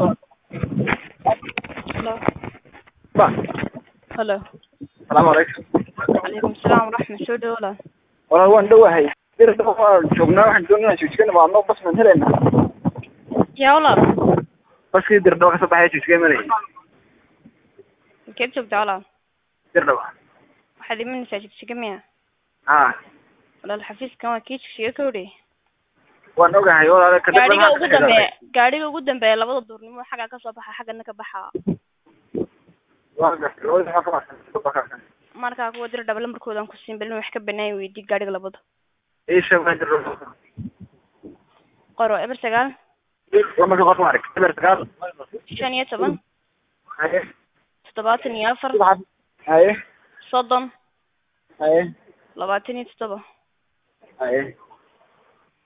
Hello. ba Hello. salaamu calaykum Calaykum salaam waraxmat soo dhawo walaal. walaal waan dhowahay bir dhow waan joognaa waxaan doonaa jijigana waa noo bas maan helaynaa Yaa walaal. baskii dirdhaw kasoo baxaya jijiga imanayay Halkeed joogtaa walaal? dirdhaw Waxaad imanaysaa jigjiga miya? ha Walaal xafiiskan waa kii jigjiga ka hodhay. waan ogahay walaal ka Gaadhiga ugu dambeeya gaadhiga ugu dambeeya labada duurnimo xagga ka soo baxa xaggana ka baxa. waan gartay labada maxaa ka baxsan Markaa kuwa dir dhaba lambarkoodan ku siin balin wax ka banaan weydii gaadhiga labada. ii sheeg waa dirdhaw Qoro eber sagaal lamarka qofka arag eber sagaal shan iyo toban haye toddobaatan iyo afar haye soddon haye labaatan iyo toddoba. haye